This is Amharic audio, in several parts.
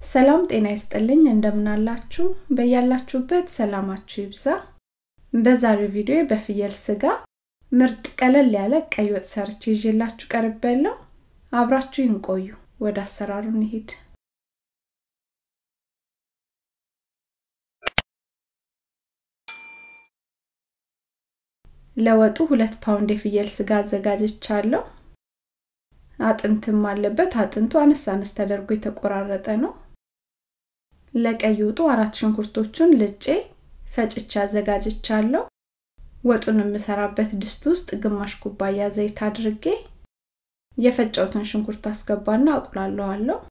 ሰላም ጤና ይስጥልኝ እንደምናላችሁ በያላችሁበት ሰላማችሁ ይብዛ በዛሬው ቪዲዮ በፍየል ስጋ ምርጥ ቀለል ያለ ቀይ ወጥ ሰርቼ ይዤላችሁ ቀርብ ያለው አብራችሁ ይንቆዩ ወደ አሰራሩ እንሂድ ለወጡ ሁለት ፓውንድ የፍየል ስጋ አዘጋጅቻለሁ አጥንትም አለበት አጥንቱ አነስ አነስ ተደርጎ የተቆራረጠ ነው ለቀይ ወጡ አራት ሽንኩርቶቹን ልጬ ፈጭቼ አዘጋጅቻለሁ ወጡን የምሰራበት ድስት ውስጥ ግማሽ ኩባያ ዘይት አድርጌ የፈጨውትን ሽንኩርት አስገባና አቁላለዋለሁ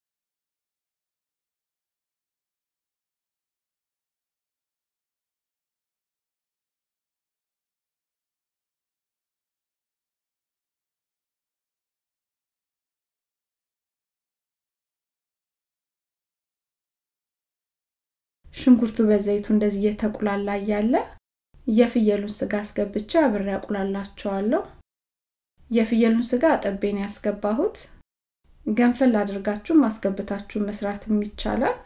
ሽንኩርቱ በዘይቱ እንደዚህ እየተቁላላ እያለ የፍየሉን ስጋ አስገብቼ አብሬ አቁላላቸዋለሁ የፍየሉን ስጋ አጠቤን ያስገባሁት ገንፈል አድርጋችሁ ማስገብታችሁ መስራትም ይቻላል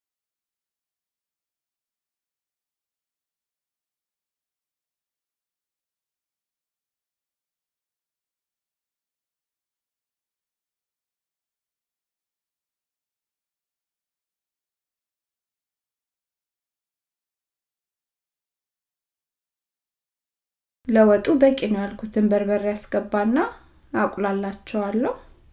ለወጡ በቂ ነው ያልኩትን በርበሬ ያስገባና አቁላላቸዋለሁ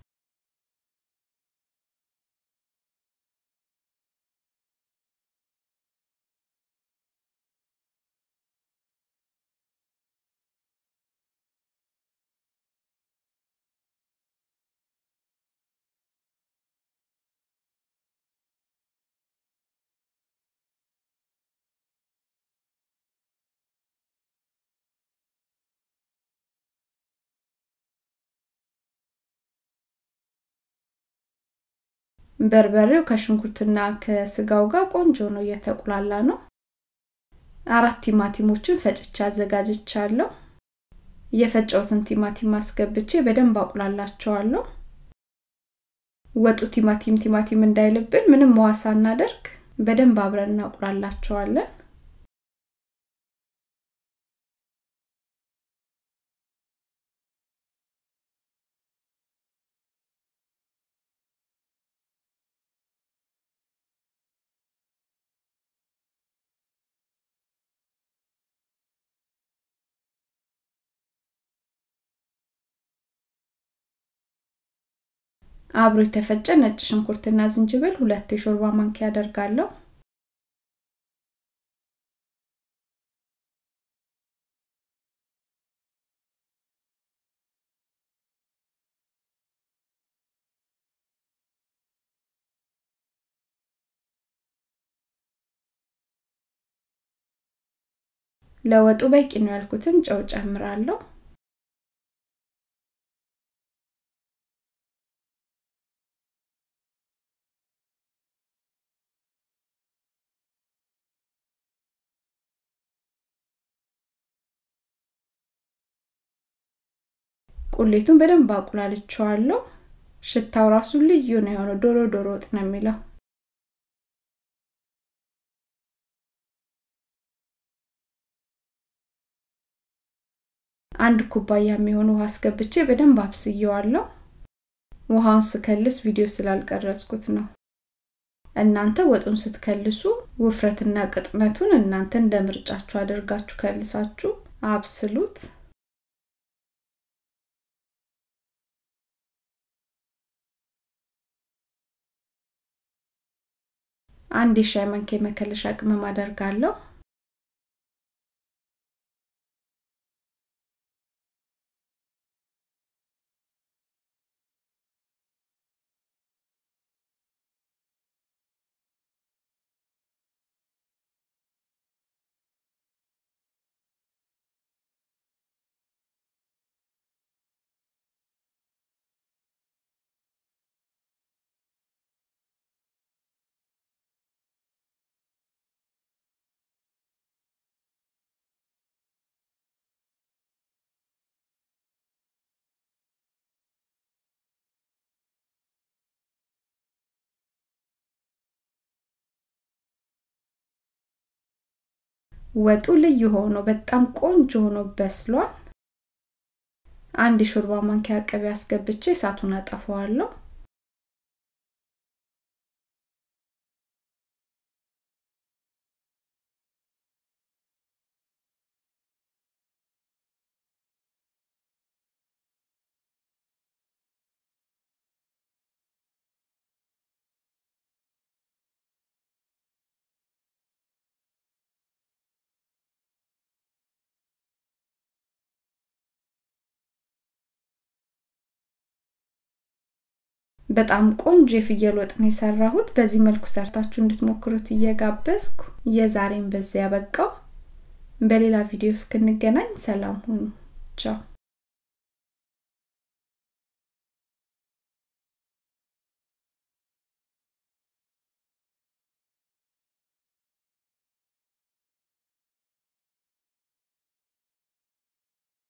በርበሬው ከሽንኩርትና ከስጋው ጋር ቆንጆ ነው እየተቁላላ ነው አራት ቲማቲሞችን ፈጭቼ አዘጋጅቻለሁ የፈጨውትን ቲማቲም አስገብቼ በደንብ አቁላላቸዋለሁ ወጡ ቲማቲም ቲማቲም እንዳይልብን ምንም ውሃ ሳናደርግ በደንብ አብረን እናቁላላቸዋለን አብሮ የተፈጨ ነጭ ሽንኩርትና ዝንጅብል ሁለት የሾርባ ማንኪያ አደርጋለሁ ለወጡ በቂ ነው ያልኩትን ጨው ጨምራለሁ ቁሌቱን በደንብ አቁላልቸዋለሁ ሽታው ራሱ ልዩ ነው የሆነው ዶሮ ዶሮ ወጥ ነው የሚለው አንድ ኩባያ የሚሆን ውሃ አስገብቼ በደንብ አብስየዋለሁ ውሃውን ስከልስ ቪዲዮ ስላልቀረጽኩት ነው እናንተ ወጡን ስትከልሱ ውፍረትና ቅጥነቱን እናንተ እንደ ምርጫችሁ አድርጋችሁ ከልሳችሁ አብስሉት አንድ የሻይ ማንኪያ መከለሻ ቅመም አደርጋለሁ ወጡ ልዩ ሆኖ በጣም ቆንጆ ሆኖ በስሏል። አንድ የሾርባ ማንኪያ ቅቤ አስገብቼ እሳቱን አጠፋዋለሁ። በጣም ቆንጆ የፍየል ወጥ ነው የሰራሁት። በዚህ መልኩ ሰርታችሁ እንድትሞክሩት እየጋበዝኩ የዛሬን በዚያ ያበቃው። በሌላ ቪዲዮ እስክንገናኝ ሰላም ሁኑ። ቻው